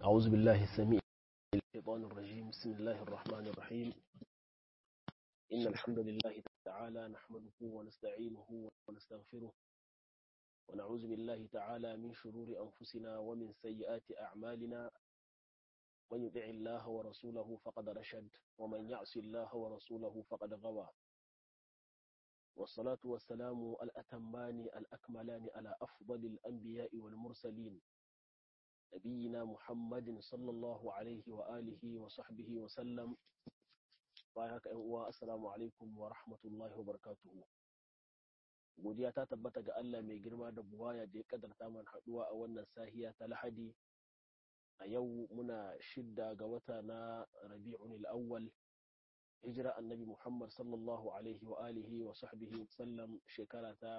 أعوذ بالله السميع الشيطان الرجيم بسم الله الرحمن الرحيم إن الحمد لله تعالى نحمده ونستعينه ونستغفره ونعوذ بالله تعالى من شرور أنفسنا ومن سيئات أعمالنا من يطع الله ورسوله فقد رشد ومن يعص الله ورسوله فقد غوى والصلاة والسلام الأتمان الأكملان على أفضل الأنبياء والمرسلين نبينا محمد صلى الله عليه وآله وصحبه وسلم بايعك أنواع السلام عليكم ورحمة الله وبركاته godiya ta tabbata ga Allah mai girma da buwaya da ya kadarta man haduwa a wannan sahiya ta lahadi a yau muna shidda ga wata na rabi'un al-awwal hijira annabi Muhammad sallallahu alaihi wa alihi wa sahbihi sallam shekara ta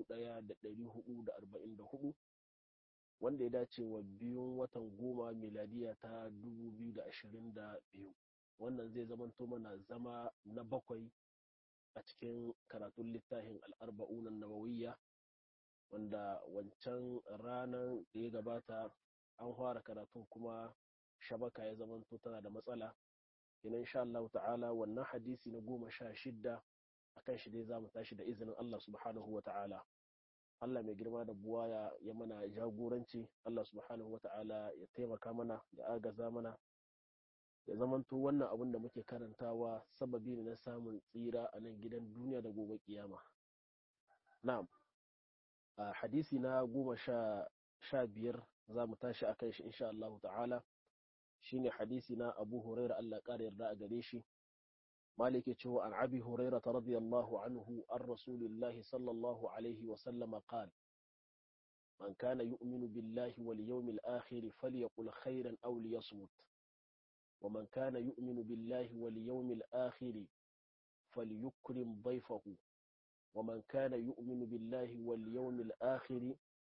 1444 wanda ya dace wa biyun watan goma miladiya ta 2022 wannan zai zamanto mana zama na bakwai a cikin karatun littafin al'arba'unan nawawiyya wanda wancan ranar da ya gabata an fara karatun kuma shabaka ya zamanto tana da matsala ina insha Allah ta'ala wannan hadisi na goma sha shidda a kan shi dai za mu tashi da izinin Allah subhanahu wa ta'ala Allah mai girma da buwaya ya mana jagoranci Allah subhanahu wa ta'ala ya taimaka mana ya agaza mana ya zamanto wannan abin da muke karantawa sababi ne na samun tsira a nan gidan duniya da gobe kiyama na'am a hadisi na goma sha biyar za mu tashi a kan shi insha Allah ta'ala shine hadisi na Abu Huraira Allah ƙara yarda a gare shi malike cewa an Abi Huraira radiyallahu anhu an Rasulillahi sallallahu alaihi wa sallama qala man kana yu'minu billahi wal yawmil akhir falyaqul khairan aw liyasmut ومن كان يؤمن بالله واليوم الآخر فليكرم ضيفه ومن كان يؤمن بالله واليوم الآخر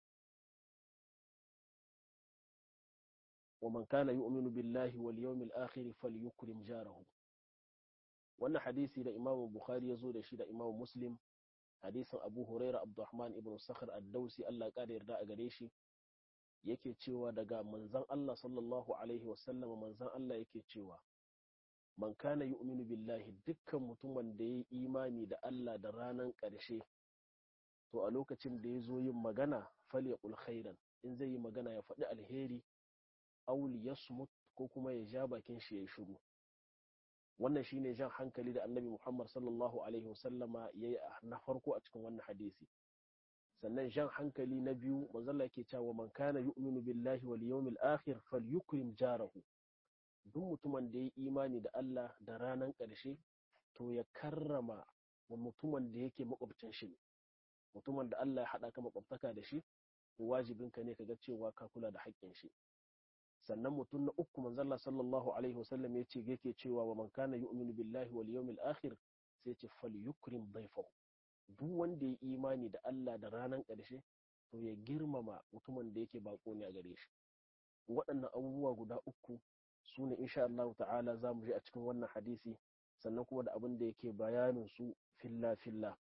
ومن كان يؤمن بالله واليوم الآخر فليكرم جاره wannan hadisi da imam bukhari ya zo da shi da imam muslim hadisin abu huraira abdurrahman ibn sakhar ad-dausi Allah ya yarda a gare shi yake cewa daga manzan Allah sallallahu alaihi wasallam manzan Allah yake cewa man kana yu'minu billahi dukkan mutumin da ya yi imani da Allah da ranan ƙarshe to a lokacin da ya zo yin magana falyaqul khairan in zai yi magana ya faɗi alheri aw yasmut ko kuma ya ja bakin shi ya shiru wannan shine jan hankali da annabi Muhammad sallallahu alaihi wasallama yayi na farko a cikin wannan hadisi sannan jan hankali na biyu manzalla ke cewa man kana yu'minu billahi wal yawmil akhir falyukrim jarahu duk mutumin da ya imani da Allah da ranan ƙarshe to ya karrama wa mutumin da yake makwabcin shi mutumin da Allah ya haɗa ka makwabtaka da shi to wajibin ka ne ka ga cewa ka kula da haƙƙin shi sannan mutum na uku manzalla sallallahu alaihi wasallam ya ce yake cewa wa man kana yu'minu billahi wal yawmil akhir sai ce falyukrim dayfahu duk wanda ya imani da Allah da ranar ƙarshe to ya girmama mutumin da yake bako ne a gare shi waɗannan abubuwa guda uku su ne insha Allah ta'ala za mu je a cikin wannan hadisi sannan kuma da abin da yake bayanin su filla filla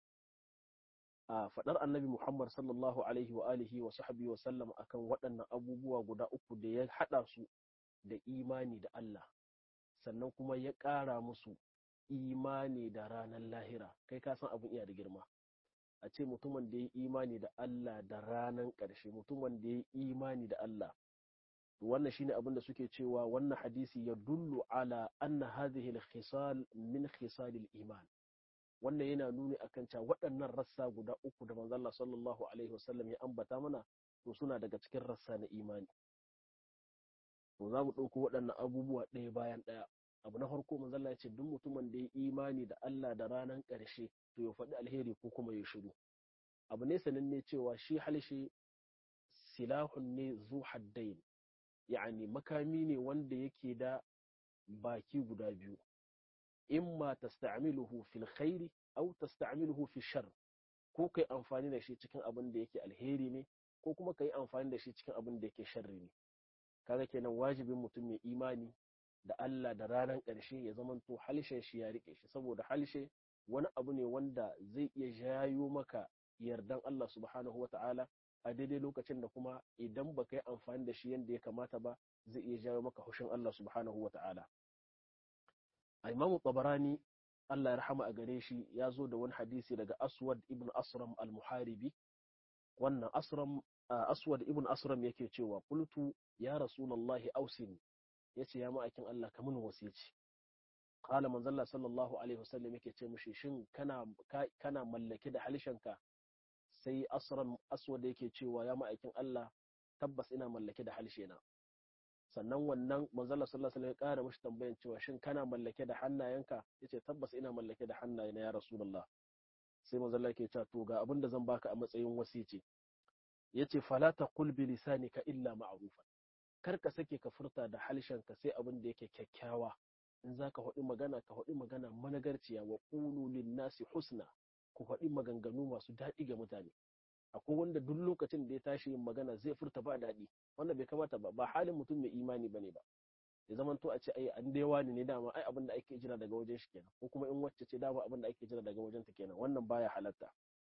a faɗar annabi Muhammad sallallahu alaihi wa alihi wa sahbihi wa sallam akan waɗannan abubuwa guda uku da ya haɗa su da imani da Allah sannan kuma ya ƙara musu imani da ranar lahira kai ka san abin iya da girma a ce mutumin da ya imani da Allah da ranar ƙarshe mutumin da ya imani da Allah wannan shine abin da suke cewa wannan hadisi ya dullu ala anna hadhihi al-khisal min khisal al-iman wannan yana nuni akan cewa waɗannan rassa guda uku da manzo Allah sallallahu alaihi wasallam ya ambata mana to suna daga cikin rassa na imani to za mu ɗauko waɗannan abubuwa ɗaya bayan ɗaya abu na farko manzo Allah ya ce duk mutumin da ya imani da Allah da ranar ƙarshe to ya faɗi alheri ko kuma ya shiru abu ne sananne cewa shi halshe silahun ne zu haddain yani makami ne wanda yake da baki guda biyu imma tasta'miluhu fil khairi aw tasta'miluhu fi shar ko kai amfani da shi cikin abin da yake alheri ne ko kuma kai amfani da shi cikin abin da yake sharri ne kaga kenan wajibin mutum mai imani da Allah da ranar ƙarshe ya zamanto halshen shi ya rike shi saboda halshe wani abu ne wanda zai iya jayo maka yardan Allah subhanahu wa ta'ala a daidai lokacin da kuma idan baka yi amfani da shi yadda ya kamata ba zai iya jawo maka hushin Allah subhanahu wa ta'ala a imamu tabarani Allah ya rahama a gare shi ya zo da wani hadisi daga aswad ibn asram al-muharibi wannan asram aswad ibn asram yake cewa qultu ya rasulullahi ausini yace ya ma'aikin Allah ka mun wasici qala manzalla sallallahu alaihi wasallam yake ce mushi shin kana kana mallake da halishanka sai asram aswad yake cewa ya ma'aikin Allah tabbas ina mallake da halshena sannan wannan manzalla sallallahu alaihi wasallam ya kara mushi tambayan cewa shin kana mallake da hannayenka yace tabbas ina mallake da hannayena ya rasulullah sai manzalla yake cewa to ga abin da zan baka a matsayin wasici yace fala taqul bi lisanika illa ma'rufan kar ka sake ka furta da halshenka sai abin da yake kyakkyawa in za ka faɗi magana ka faɗi magana managarciya wa ƙulu nasi husna ku faɗi maganganu masu daɗi ga mutane akwai wanda duk lokacin da ya tashi yin magana zai furta ba daɗi wanda bai kamata ba ba halin mutum mai imani bane ba ya zama to a ce ai an dai wani ne dama ai abin da ake jira daga wajen shi kenan ko kuma in wacce ce dama abin da ake jira daga wajen ta kenan wannan baya halatta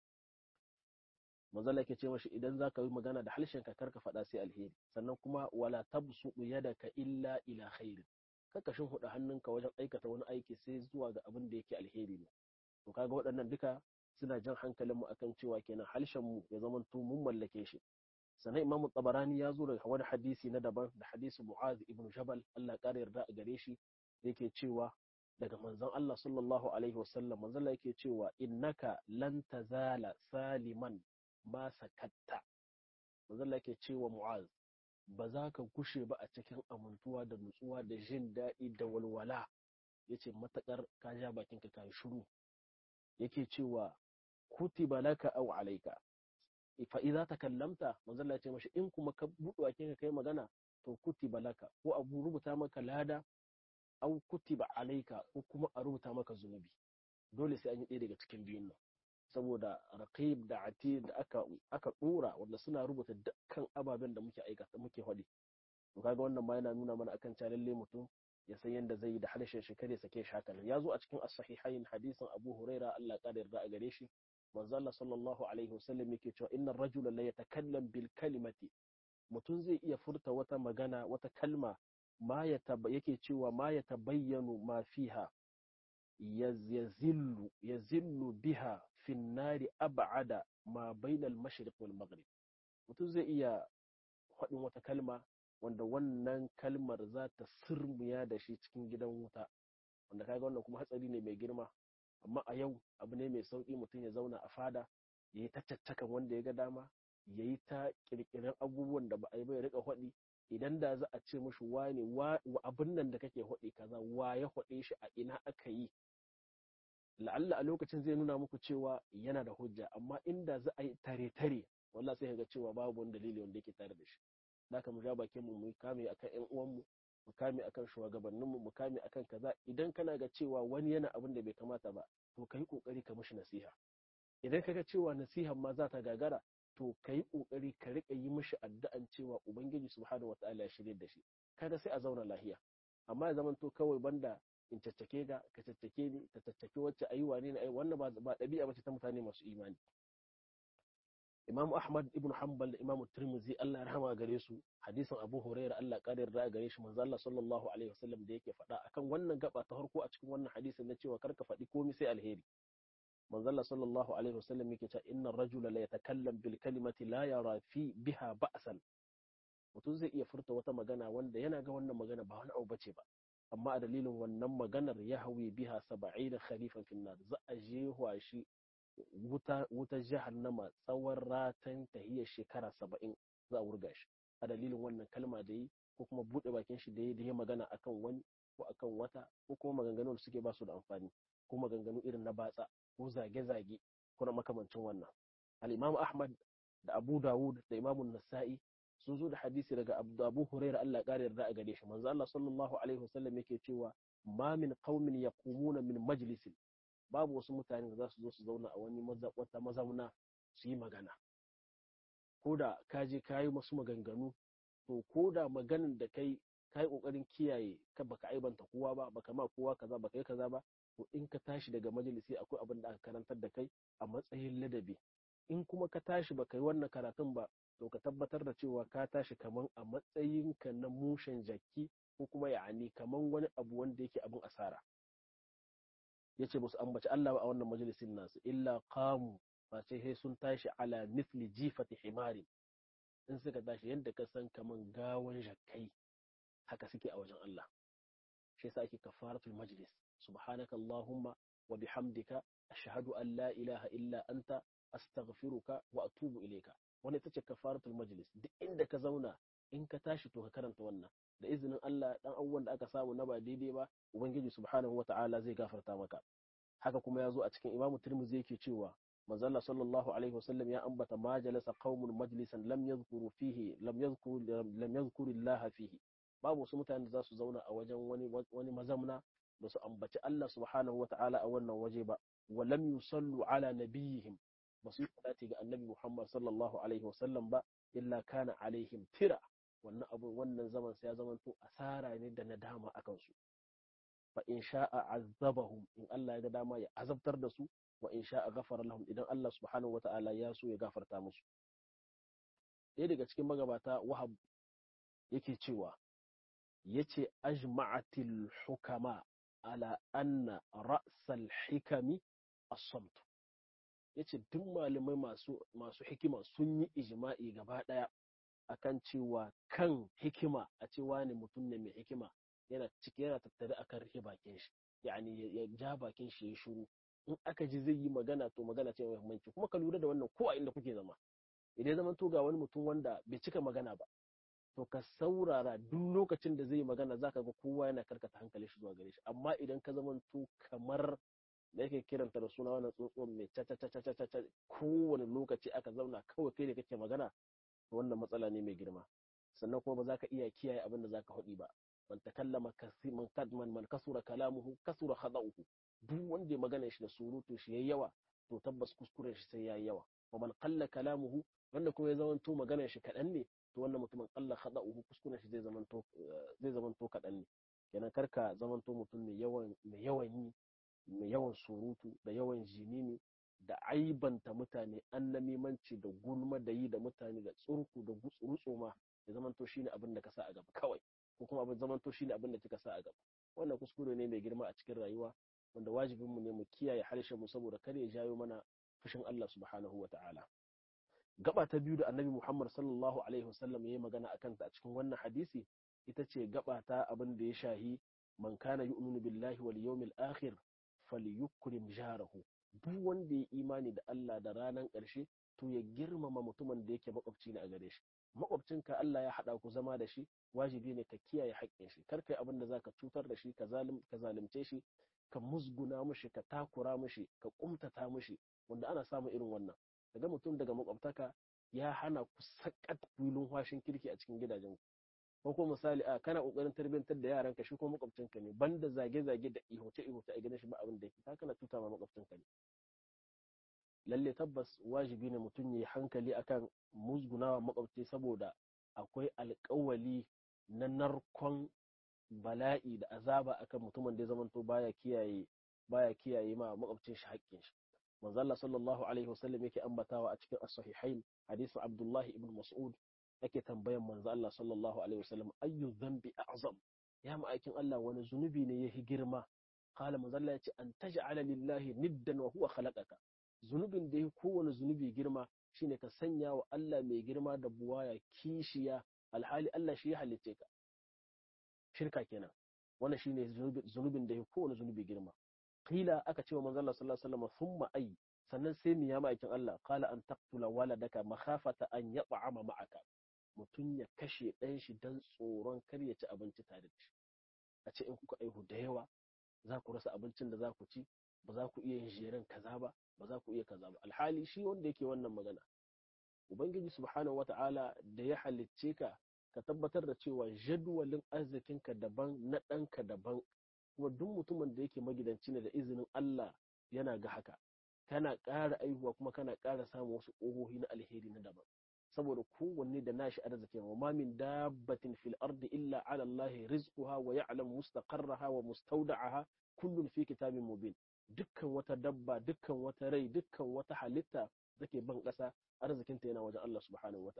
manzala ke ce mashi idan za ka yi magana da harshen ka karka faɗa sai alheri sannan kuma wala tabsu yadaka illa ila khairin kaka shin huda hannunka wajen aikata wani aiki sai zuwa ga abin da yake alheri ne to kaga waɗannan duka suna jan hankalin mu akan cewa kenan harshen mu ya zama to mun mallake shi sannan imamu tabarani ya zo daga wani hadisi na daban da hadisi mu'az ibn jabal Allah ƙara yarda a gare shi yake cewa daga manzon Allah sallallahu alaihi wasallam manzon Allah yake cewa innaka lan tazala saliman ma sakatta manzon Allah yake cewa mu'az ba za ka gushe ba a cikin amintuwa da nutsuwa da jin daɗi da walwala yace matakar ka ja bakinka ka yi shiru yake cewa kutiba laka aw alayka fa idza takallamta manzo Allah ya ce mashi in kuma ka buɗe bakin ka kai magana to kutiba laka ko abu rubuta maka lada aw kutiba alayka ko kuma a rubuta maka zunubi dole sai an yi ɗaya daga cikin biyun nan saboda raqib da atid da aka aka dora wanda suna rubuta dukkan ababen da muke aikata muke faɗi to kaga wannan ma yana nuna mana akan cewa lalle mutum ya san yadda zai yi da harshen shi kare sake shi haka ya zo a cikin as-sahihain hadisin Abu Huraira Allah ya yarda a gare shi manzo Allah sallallahu alaihi wasallam yake cewa innar rajula la yatakallam bil kalimati mutum zai iya furta wata magana wata kalma ma ya yake cewa ma ya tabayyanu ma fiha yazillu yazillu biha fi nari ab'ada ma bainal mashriq wal maghrib mutum zai iya faɗin wata kalma wanda wannan kalmar za ta sirmiya da shi cikin gidan wuta wanda kaga wannan kuma hatsari ne mai girma amma a yau abu ne mai sauƙi mutum ya zauna a fada ya yi ta caccakan wanda ya ga dama ya yi ta ƙirƙirar abubuwan da ba a yi ba ya riƙa haɗi idan da za a ce mushi wane abin nan da kake haɗi kaza wa ya haɗe shi a ina aka yi la'alla a lokacin zai nuna muku cewa yana da hujja amma inda za a yi tare-tare wallah sai ga cewa babu wani dalili wanda yake tare da shi da mu ja bakin mu mu kame akan ƴan uwanmu mu kame akan shugabanninmu mu kame akan kaza idan kana ga cewa wani yana abin da bai kamata ba to kai kokari ka mishi nasiha idan kaga cewa nasihan ma za ta gagara to kai kokari ka rika yi mishi addu'an cewa ubangiji subhanahu wataala ya shirye da shi kaga sai a zauna lahiya amma ya zamanto kawai banda in caccake ga ka caccake ni ta caccake wacce ayi wane ne ai wannan ba ba dabi'a bace ta mutane masu imani Imam Ahmad ibn Hanbal da Imam Tirmidhi Allah ya rahama gare su hadisin Abu Hurairah Allah ya yarda gare shi manzo Allah sallallahu alaihi wasallam da yake faɗa akan wannan gaba ta farko a cikin wannan hadisin na cewa karka faɗi komai sai alheri manzo Allah sallallahu alaihi wasallam yake cewa innar rajula la yatakallam bil kalimati la yara fi biha ba'san mutum zai iya furta wata magana wanda yana ga wannan magana ba wani abu bace ba amma a dalilin wannan maganar ya hawi biha saba'ina khalifan finnar za a je shi wuta wutar jahannama tsawon ratan tahiyar shekara saba'in za a wurga shi a dalilin wannan kalma da yi ko kuma buɗe bakin shi da yi da ya magana akan wani ko akan wata ko kuma maganganu da suke ba su da amfani ko maganganu irin na batsa ko zage-zage ko na makamancin wannan al-imam ahmad da abu dawud da imamun nasa'i sun zo da hadisi daga abu huraira Allah ƙara yarda a gare shi manzo Allah sallallahu alaihi wasallam yake cewa ma min qaumin yaqumuna min majlisin babu wasu mutane da za su zo su zauna a wani wata mazauna su yi magana ko da ka je ka yi masu maganganu to ko da maganin da kai ka yi ƙoƙarin kiyaye ka baka aibanta kowa ba baka ma kowa kaza baka yi kaza ba to in ka tashi daga majalisi akwai abin da aka karantar da kai a matsayin ladabi in kuma ka tashi baka yi wannan karatun ba to ka tabbatar da cewa ka tashi kaman a matsayinka na mushen jaki ko kuma ya'ani kaman wani abu wanda yake abin asara yace musu ambaci Allah ba a wannan majalisin nasu illa qamu face sai sun tashi ala mithli jifati himari in suka tashi yadda ka san kaman gawan jakkai haka suke a wajen Allah shi yasa ake kafaratul majlis subhanaka allahumma wa bihamdika ashhadu an la ilaha illa anta astaghfiruka wa atubu ilayka wani ita ce kafaratul majlis duk inda ka zauna in ka tashi to ka karanta wannan da izinin Allah dan abubuwan da aka samu na ba daidai ba ubangiji subhanahu wa ta'ala zai gafarta maka haka kuma ya zo a cikin imamu tirmidhi yake cewa manzalla sallallahu alaihi wasallam ya ambata ma jalasa qaumun majlisan lam yadhkuru fihi lam yadhkuru lam yadhkuru Allah fihi babu wasu mutane da za su zauna a wajen wani wani mazamna da su ambaci Allah subhanahu wa ta'ala a wannan waje ba wa lam yusallu ala nabiyihim ba su yi salati ga annabi Muhammad sallallahu alaihi wasallam ba illa kana alaihim tira wannan abu wannan zaman sai ya zamanto asara ne da nadama akan su fa in sha'a azabahum in Allah ya ga dama ya azabtar da su wa in sha'a ghafara lahum idan Allah subhanahu wata'ala ya so ya gafarta musu ɗaya daga cikin magabata wahab yake cewa yace ajma'atil hukama ala anna ra'sal hikami as-samt yace duk malamai masu masu hikima sun yi ijma'i gaba daya akan cewa kan hikima a cewa ne mutum ne mai hikima yana ciki yana tattare akan rufe bakin shi yani ya ja bakin shi ya shiru in aka ji zai yi magana to magana ce mai muhimmanci kuma ka lura da wannan ko a inda kuke zama idan zaman to ga wani mutum wanda bai cika magana ba to ka saurara duk lokacin da zai yi magana zaka ga kowa yana karkata hankali shi zuwa gare shi amma idan ka zaman to kamar da yake kiranta da suna wannan tsuntsuwan mai caca kowane lokaci aka zauna kawai kai da kake magana to wannan matsala ne mai girma sannan kuma ba za ka iya kiyaye abin da za ka haɗi ba man takallama man kadman man kasura kalamuhu kasura khada'uhu duk wanda ya magana shi da surutu shi yayi yawa to tabbas kuskuren shi sai yayi yawa wa man qalla kalamuhu wanda kuma ya zamanto magana shi kaɗan ne to wannan mutumin qalla khada'uhu kuskuren shi zai zamanto zai zamanto kaɗan ne kenan karka zamanto mutum mai yawan mai yawan yi mai yawan surutu da yawan jinini da aibanta mutane annamimanci da gulma da yi da mutane da tsurku da gutsurutsu ma ya zamanto shine abin da ka sa a gaba kawai ko kuma abin zamanto shine abin da kika sa a gaba wannan kuskure ne mai girma a cikin rayuwa wanda wajibin mu ne mu kiyaye harshen mu saboda kar ya jayo mana fushin Allah subhanahu ta'ala. gaba ta biyu da annabi Muhammad sallallahu alaihi wasallam yayi magana akan ta a cikin wannan hadisi ita ce gaba ta abin da ya shahi man kana yu'minu billahi wal yawmil akhir falyukrim jarahu duk wanda ya imani da Allah da ranar ƙarshe to ya girmama mutumin da yake makwabci ne a gare shi makwabcinka Allah ya haɗa ku zama da shi wajibi ne ka kiyaye haƙƙin shi kar kai abin da zaka cutar da shi ka zalunce shi ka musguna mushi ka takura mushi ka kumtata mushi wanda ana samun irin wannan daga mutum daga makwabtaka ya hana ku sakat filin washin kirki a cikin gidajen ku ko kuma misali a kana kokarin tarbiyyantar da yaranka shi ko makwabcinka ne banda zage-zage da ihoce ihoce a gidan shi ba abin da yake ka kana tuta ma makwabcinka ne lalle tabbas wajibi ne mutum ya yi hankali akan musgunawa makwabci saboda akwai alkawali na narkon bala'i da azaba akan mutumin da ya zamanto baya kiyaye baya kiyaye ma makwabcin shi haƙƙin shi manzo Allah sallallahu alaihi wasallam yake ambatawa a cikin as-sahihain hadisin Abdullah ibn Mas'ud yake tambayan manzo Allah sallallahu alaihi wasallam ayyu dhanbi a'zam ya ma'aikin Allah wani zunubi ne yahi girma qala manzo Allah yace an taj'ala lillahi niddan wa huwa khalaqaka zunubin da yahi kowane zunubi girma shine ka sanya wa Allah mai girma da buwaya kishiya alhali Allah shi ya halicce ka shirka kenan wannan shine zunubin da yahi kowane zunubi girma qila aka ce wa manzo Allah sallallahu alaihi wasallam thumma ay sannan sai mu ya ma'aikin Allah qala an taqtula waladaka makhafata an yat'ama ma'aka mutum ya kashe ɗan shi don tsoron kar ya ci abinci tare da shi a ce in kuka aihu da yawa za ku rasa abincin da za ku ci ba za ku iya yin jeren kaza ba ba za ku iya kaza ba alhali shi wanda yake wannan magana ubangiji subhanahu wata'ala da ya halicce ka ka tabbatar da cewa jadwalin arzikinka daban na ɗanka daban kuma duk mutumin da yake magidanci ne da izinin Allah yana ga haka kana ƙara aihuwa kuma kana ƙara samun wasu ƙohohi na alheri na daban saboda kowanne da nashi arzikin wa ma min dabbatin fil ardi illa ala Allah rizquha wa ya'lamu mustaqarraha wa mustawda'aha kullun fi kitabin mubin dukkan wata dabba dukkan wata rai dukkan wata halitta take ban ƙasa arzikinta yana wajen Allah subhanahu wata'ala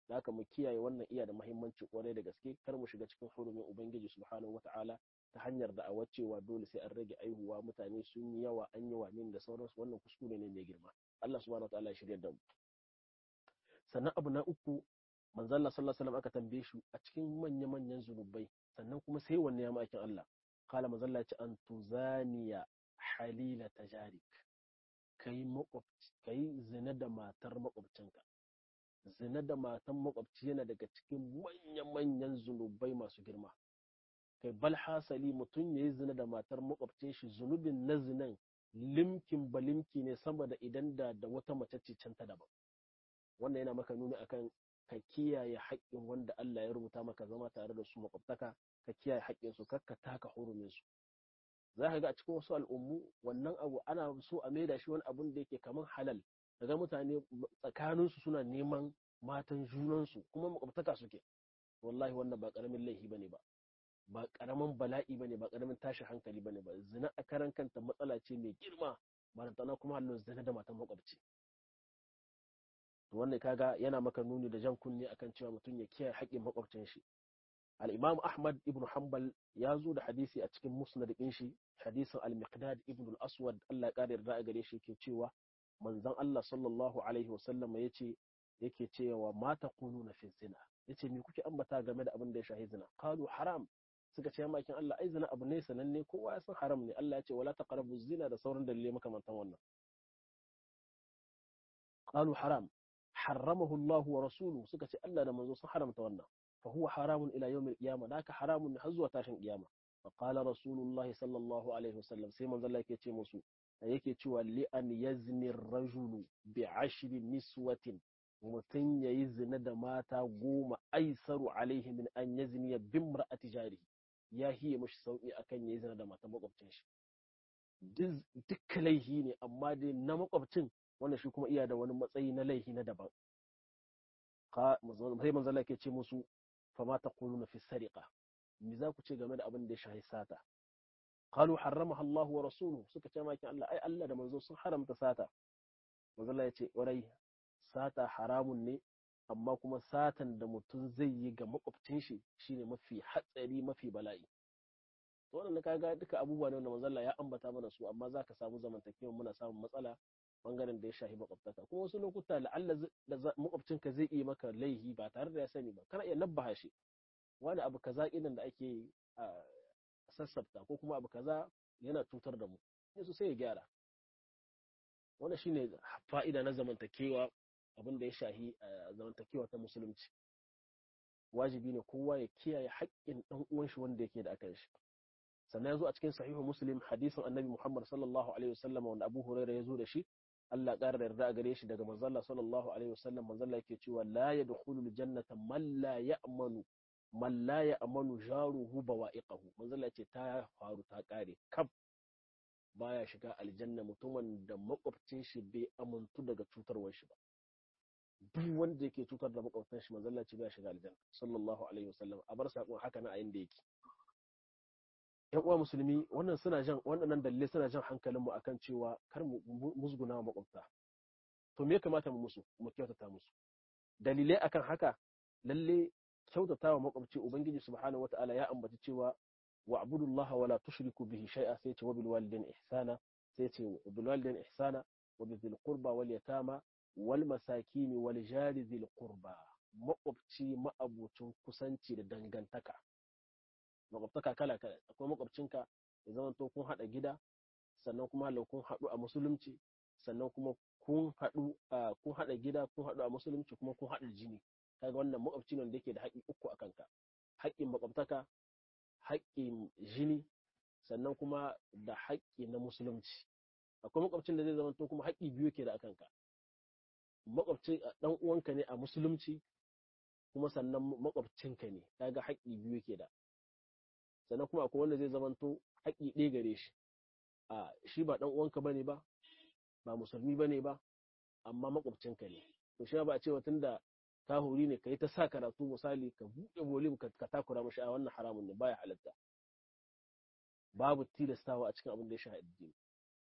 da haka mu kiyaye wannan iya da muhimmanci kwarai da gaske kar mu shiga cikin hurumin ubangiji subhanahu wataala ta hanyar da a cewa dole sai an rage aihuwa mutane sun yi yawa an yi wani da sauransu wannan kuskure ne mai girma Allah subhanahu wataala ya shirya da mu sannan abu na uku manzo Allah sallallahu alaihi wasallam aka tambaye shi a cikin manya manyan zunubai sannan kuma sai wanne ya ma'aikin Allah kala manzo Allah ya ce an tuzaniya halila tajarik kai makwabci kai zina da matar makwabcinka zina da matan makwabci yana daga cikin manya-manyan zunubai masu girma kai bal hasali mutum ya yi zina da matar makwabcin shi zunubin na zinan limkin balimki ne saboda idan da da wata mace ce can ta daban wannan yana maka nuni akan ka kiyaye haƙƙin wanda Allah ya rubuta maka zama tare da su makwabtaka ka kiyaye haƙƙin su kakka taka hurumin su za ka ga a cikin wasu al'ummu wannan abu ana so a maida shi wani abun da yake kamar halal daga mutane tsakaninsu suna neman matan junansu kuma makwabtaka suke wallahi wannan ba karamin laifi bane ba ba karamin bala'i bane ba karamin tashin hankali bane ba zina a karan kanta matsala ce mai girma ba tana kuma halin zina da matan makwabci to wannan kaga yana maka nuni da jan kunne akan cewa mutum ya kiyaye haƙƙin makwabcin shi al-imam ahmad ibn hanbal ya zo da hadisi a cikin musnad ɗin shi hadisin al-miqdad ibn al-aswad Allah ya kare yarda a gare shi ke cewa manzon Allah sallallahu alaihi wasallam ya ce yake cewa ma taquluna fi zina yace me kuke ambata game da abin da ya shahi zina qalu haram suka ce makin Allah ai zina abu ne sananne kowa ya san haram ne Allah ya ce wala taqrabu zina da sauran dalilai makamantan wannan qalu haram harramahu Allah wa rasuluhu suka ce Allah da manzo sun haramta wannan fa huwa haramun ila yawmil qiyamah daka haramun ne har zuwa tashin kiyama fa qala rasulullahi sallallahu alaihi wasallam sai manzo Allah yake ce musu yake cewa li an yazni rajulu bi ashri niswatin mutum ya yi zina da mata goma aisaru alaihi min an yazni ya bin mar'ati jari ya hiye mashi sauki akan ya yi zina da mata makwabcin shi duk laihi ne amma dai na makwabcin wanda shi kuma iya da wani matsayi na laihi na daban sai manzala ke ce musu fama ta na fi sariqa me za ku ce game da abin da ya shahi sata qalu harramaha Allah wa rasuluhu suka ce makin Allah ai Allah da manzo sun haramta sata manzala ya ce warai sata haramun ne amma kuma satan da mutum zai yi ga makwabcin shi shine mafi hatsari mafi bala'i to wannan kaga duka abubuwa ne wanda manzalla ya ambata mana su amma zaka samu zamantakewa muna samun matsala bangaren da ya shahi makwabtaka kuma wasu lokuta la'alla da makwabcinka zai iya maka laihi ba tare da ya sani ba kana iya nabbaha shi wani abu kaza idan da ake sassafta ko kuma abu kaza yana cutar da mu yanzu sai ya gyara wannan shine fa'ida na zamantakewa abin da ya shahi zamantakewa ta musulunci wajibi ne kowa ya kiyaye haƙƙin ɗan uwan shi wanda yake da akan shi sannan ya zo a cikin sahihu muslim hadisin annabi muhammad sallallahu alaihi wasallam wanda abu huraira ya zo da shi Allah ƙara da yarda a gare shi daga manzalla sallallahu alaihi wasallam manzalla yake cewa la yadkhulu aljannata man la ya'manu man la ya'manu jaruhu bawa'iqahu manzalla ce ta faru ta kare kaf baya shiga aljanna mutumin da makwabcin shi bai amuntu daga cutarwar shi ba duk wanda yake cutar da makwabtan shi manzalla ce baya shiga aljanna sallallahu alaihi wasallam a bar sakon haka na a yanda yake yan uwa musulmi wannan suna jan waɗannan dalilai suna jan hankalinmu akan cewa kar mu musguna makwabta to me ya kamata mu musu mu kyautata musu dalilai akan haka lalle kyautata wa makwabci ubangiji subhanahu wataala ya ambaci cewa wa abudullah wa la tushriku bihi shay'a sai ce wa bil walidaini ihsana sai ce wa bil walidaini ihsana wa bil qurba wal yatama wal masakin wal jari dhil qurba makwabci ma'abucin kusanci da dangantaka makwabtaka kala kala akwai makwabcinka ya zama to kun haɗa gida sannan kuma halau kun haɗu a musulunci sannan kuma kun haɗu kun haɗa gida kun haɗu a musulunci kuma kun haɗa jini kaga wannan makwabci ne da yake da haƙƙi uku a kanka haƙƙin makwabtaka haƙƙin jini sannan kuma da haƙƙi na musulunci akwai makwabcin da zai zama to kuma haƙƙi biyu ke da a kanka makwabcin ɗan uwanka ne a musulunci kuma sannan makwabcinka ne kaga haƙƙi biyu ke da sannan kuma akwai wanda zai zamanto haƙƙi ɗaya gare shi a shi ba ɗan uwanka bane ba ba musulmi bane ba amma makwabcinka ne to shi ba a cewa tunda ka hori ne kai ta sa karatu misali ka buɗe bolim ka takura mashi a wannan haramun ne baya halatta babu tilastawa a cikin abin da ya shahi addini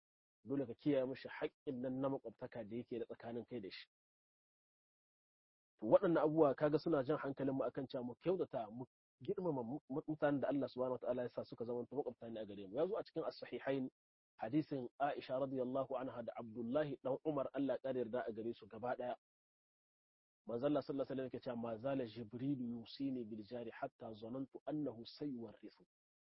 dole ka kiyaye mashi haƙƙin nan na makwabtaka da yake da tsakanin kai da shi to waɗannan abubuwa kaga suna jan hankalin mu akan cewa mu kyautata mu girmama mutanen da Allah subhanahu wataala ya sa suka zama makwabta ne a gare mu yazo a cikin as-sahihain hadisin Aisha radiyallahu anha da Abdullahi dan Umar Allah ya yarda a gare su gaba daya manzo Allah sallallahu alaihi wasallam yake cewa ma zala jibril yusini bil jari hatta zanantu annahu sayuwarrisu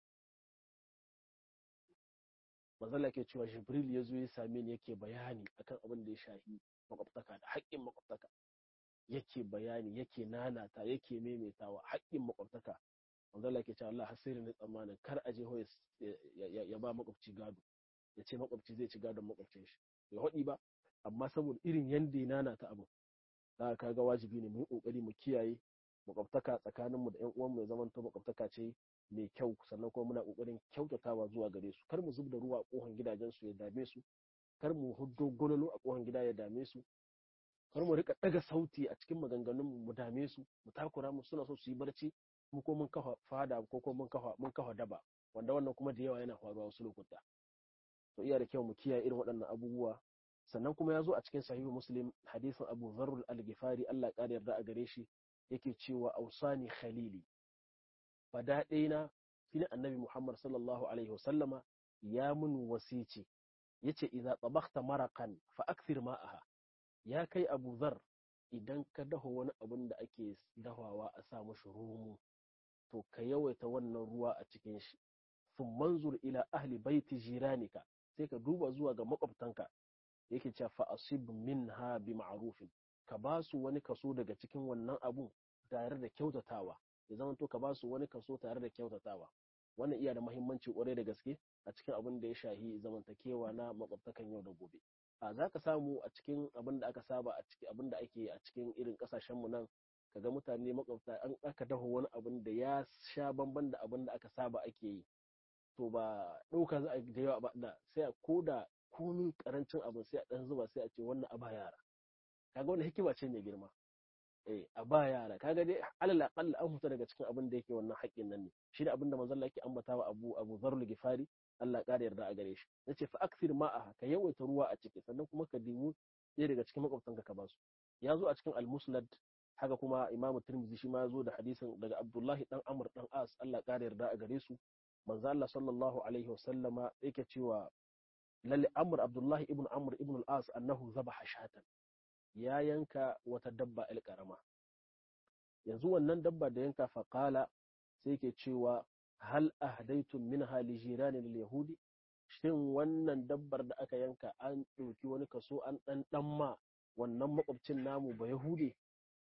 manzo Allah yake cewa jibril yazo ya same ni yake bayani akan abin da ya shahi makwabtaka da haƙƙin makwabtaka yake bayani yake nanata yake maimaitawa haƙƙin makwabtaka manzo Allah yake cewa Allah hasirin ne tsammanin kar a je hoye ya ba makwabci gado ya ce makwabci zai ci gadon makwabcin shi ya haɗi ba amma saboda irin yanda ya nanata abu za ka ga wajibi ne mu yi kokari mu kiyaye makwabtaka tsakaninmu da ƴan uwanmu ya zamanto makwabtaka ce mai kyau sannan kuma muna kokarin kyautatawa zuwa gare su kar mu zub da ruwa a kohon gidajen su ya dame su kar mu huddo gololo a kohon gida ya dame su kar mu rika daga sauti a cikin maganganun mu dame su mu takura mu suna so su yi barci mu ko mun kafa fada ko ko mun kafa mun kafa daba wanda wannan kuma da yawa yana faruwa wasu lokuta to iya da kyau mu kiyaye irin waɗannan abubuwa sannan kuma ya zo a cikin sahihu muslim hadisin abu zarrul al-gifari Allah ƙara yarda a gare shi yake cewa ausani khalili fada ɗaina shine annabi muhammad sallallahu alaihi wasallama ya mun wasici yace idza tabakhta maraqan fa akthir ma'aha ya kai abu zar idan ka daho wani abun da ake dahawa a sa mashi rumu to ka yawaita wannan ruwa a cikin shi sun manzur ila ahli baiti jiranika sai ka duba zuwa ga makwabtanka yake cewa fa asib minha bi ma'rufin ka ba su wani kaso daga cikin wannan abun tare da kyautatawa ya zama to ka ba su wani kaso tare da kyautatawa wannan iya da muhimmanci kwarai da gaske a cikin abin da ya shahi zamantakewa na makwabtakan yau da gobe a za ka samu a cikin abin da aka saba a cikin abin da ake a cikin irin kasashen mu nan kaga mutane makwabta an aka daho wani abin da ya sha bamban da abin da aka saba ake yi to ba ɗauka za a da yawa ba da sai a koda komin karancin abin sai a ɗan zuba sai a ce wannan a ba yara kaga wannan hikima ce mai girma eh a ba yara kaga dai alal aqalla an huta daga cikin abin da yake wannan haƙƙin nan ne shi da abin da manzon Allah yake ambatawa Abu Abu Zarul Gifari Allah ƙara yarda a gare shi yace fa akthir ma'a ka yawaita ruwa a ciki sannan kuma ka dimu ɗaya daga cikin makwabtanka ka basu ya zo a cikin al-Musnad haka kuma Imam Tirmidhi shi ma ya zo da hadisin daga Abdullahi dan Amr dan As Allah ƙara yarda a gare su manzo Allah sallallahu alaihi wasallama yake cewa lalle Amr Abdullahi ibn Amr ibn al-As annahu zabaha shatan ya yanka wata dabba el karama yanzu wannan dabba da yanka faqala sai yake cewa hal ahdaytum minha li jirani lil yahudi shin wannan dabbar da aka yanka an ɗauki wani kaso an ɗan ɗan ma wannan makwabcin namu ba yahudi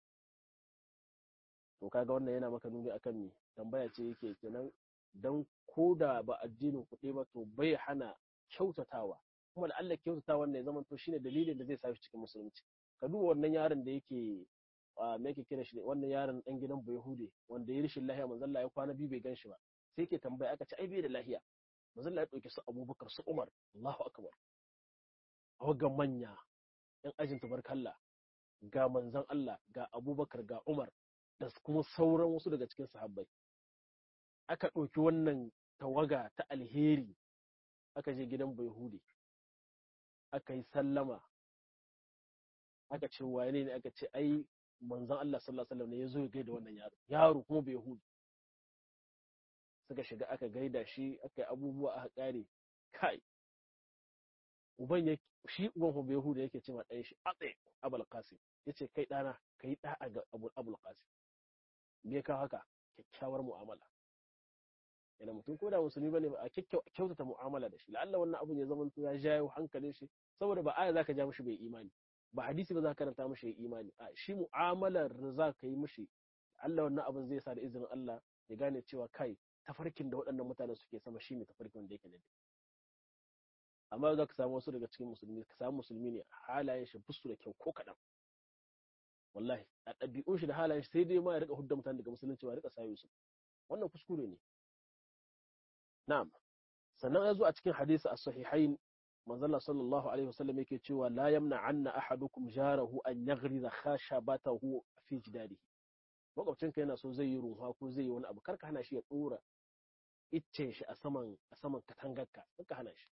to kaga wannan yana maka nuni akan me tambaya ce yake kenan dan koda ba addinin kuɗi ba to bai hana kyautatawa kuma da Allah kyautatawa wannan ya zama to shine dalilin da zai sa shi cikin musulunci ka duba wannan yaron da yake me yake kira shi wannan yaron dan gidan Bayahude wanda ya rishin lahiya manzo Allah ya kwana biyu bai ganshi ba sai yake tambaya aka ce ai bai da lahiya manzo Allah ya dauke su Abubakar su Umar Allahu akbar ga manya yan ajin tabarkalla ga manzon Allah ga Abubakar ga Umar da kuma sauran wasu daga cikin sahabbai aka ɗauki wannan tawaga ta alheri aka je gidan Bayahude aka yi sallama aka ce wane ne aka ce ai manzon Allah sallallahu alaihi wasallam ne ya zo ya gaida wannan yaro yaro kuma bai hudu suka shiga aka gaida shi aka yi abubuwa aka kare kai uban ya shi uban hu bai hudu yake ce ma ɗan shi atse abul qasim yace kai ɗana kai da'a ga abul abul qasim me ka haka kyakkyawar mu'amala yana mutum ko da musulmi bane ba a kyautata mu'amala da shi la'alla wannan abun ya zama ya jawo hankalin shi saboda ba aya zaka ja mishi bai imani ba hadisi ba za ka karanta mishi imani a shi mu'amalar da za ka yi mishi Allah wannan abin zai sa da izinin Allah ya gane cewa kai tafarkin da waɗannan mutane suke sama shine tafarkin da yake da amma za ka samu wasu daga cikin musulmi ka samu musulmi ne halayen shi busu da kyau ko kaɗan wallahi a ɗabi'un shi da halayen shi sai dai ma ya rika hudda mutane daga musulunci ba ya rika sayo su wannan kuskure ne na'am sannan ya zo a cikin hadisi as-sahihain manzala sallallahu alaihi wasallam yake cewa la yamna anna ahadukum jarahu an yaghriza khashabatahu fi jidarihi makwabcinka yana so zai yi runwa ko zai yi wani abu karka hana shi ya dora iccen shi a saman a saman katangarka karka hana shi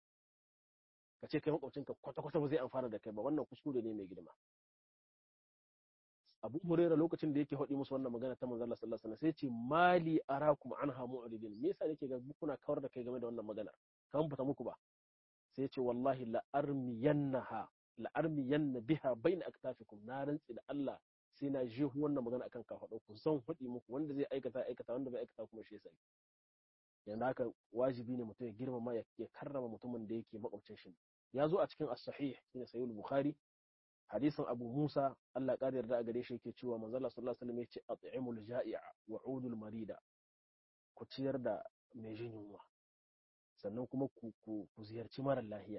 ka ce kai makwabcinka kwata kwata ba zai amfana da kai ba wannan kuskure ne mai girma Abu Hurairah lokacin da yake faɗi musu wannan magana ta manzo Allah sallallahu alaihi wasallam sai ce mali arakum anha mu'ridin me yasa nake ga kuna kawar da kai game da wannan magana kan fita muku ba sai ce wallahi la armiyannaha la armiyanna biha baina aktafikum na rantsi da Allah sai na je wannan magana akan kafaɗo ku zan faɗi muku wanda zai aikata aikata wanda bai aikata kuma shi yasa yanzu haka wajibi ne mutum ya girmama ya karrama mutumin da yake makwabcin shi ya zo a cikin as-sahih shine sahih bukhari hadisin abu musa Allah ƙara yarda a gare shi yake cewa manzo Allah sallallahu alaihi wasallam yace at'imul ja'i'a wa 'udul marida ku ciyar da mai jin yunwa sannan kuma ku ku ziyarci mara lahiya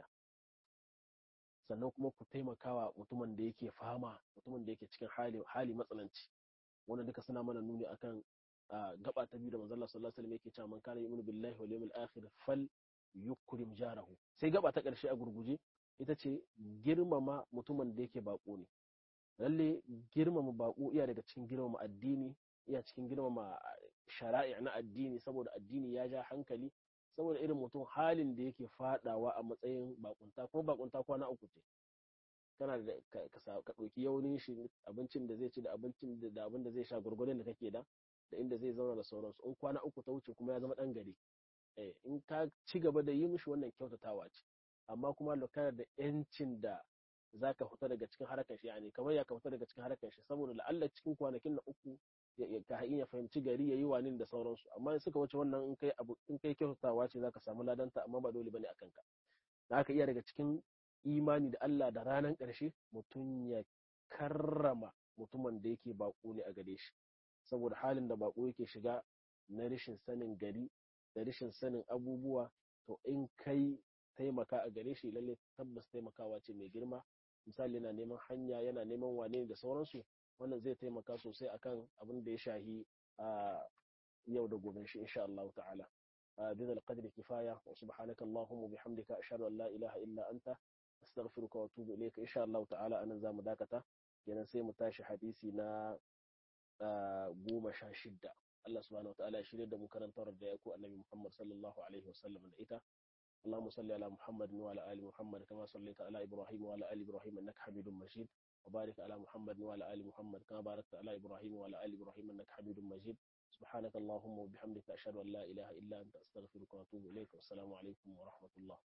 sannan kuma ku taimakawa mutumin da yake fama mutumin da yake cikin hali hali matsalanci wannan duka suna mana nuni akan gaba ta biyu da manzo Allah sallallahu alaihi wasallam yake cewa man kana yu'minu billahi wal yawmil akhir fal yukrim jarahu sai gaba ta ƙarshe a gurguje ita ce girmama mutumin da yake bako ne lalle girmama bako iya daga cikin girmama addini iya cikin girmama shari'a na addini saboda addini ya ja hankali saboda irin mutum halin da yake fadawa a matsayin bakunta kuma bakunta kwana uku ce kana da ka ɗauki yaunin shi abincin da zai ci da abincin da abin da zai sha gurgurin da kake da da inda zai zauna da sauransu in kwana uku ta wuce kuma ya zama ɗan gari in ka ci gaba da yi mishi wannan kyautatawa ce amma kuma lokacin da yancin da za ka fita daga cikin harkar shi yani kamar ya ka fita daga cikin harkar shi saboda la'alla cikin kwanakin na uku ka iya fahimci gari ya yi wani da sauransu amma in suka wuce wannan in kai abu in kai kyautatawa ce za ka samu ladanta amma ba dole bane akan ka da aka iya daga cikin imani da Allah da ranar ƙarshe mutum ya karrama mutumin da yake baƙo ne a gare shi saboda halin da baƙo yake shiga na rashin sanin gari da rashin sanin abubuwa to in kai taimaka a gare shi lalle tabbas taimakawa ce mai girma misali yana neman hanya yana neman wane da sauransu wannan zai taimaka sosai akan abin da ya shahi a yau da gobe shi insha Allah ta'ala بهذا القدر كفاية وسبحانك اللهم وبحمدك أشهد أن لا إله إلا أنت أستغفرك وأتوب إليك إن شاء الله تعالى أنا زام داكتا kenan sai mu tashi hadisi na goma sha shidda Allah subhanahu wataala ya shirya da mu karantar da ya ku annabi Muhammad sallallahu alaihi wasallam da ita اللهم صل على محمد وعلى ال محمد كما صليت على ابراهيم وعلى ال ابراهيم انك حميد مجيد وبارك على محمد وعلى ال محمد كما باركت على ابراهيم وعلى ال ابراهيم انك حميد مجيد سبحانك اللهم وبحمدك اشهد ان لا اله الا انت استغفرك واتوب اليك والسلام عليكم ورحمه الله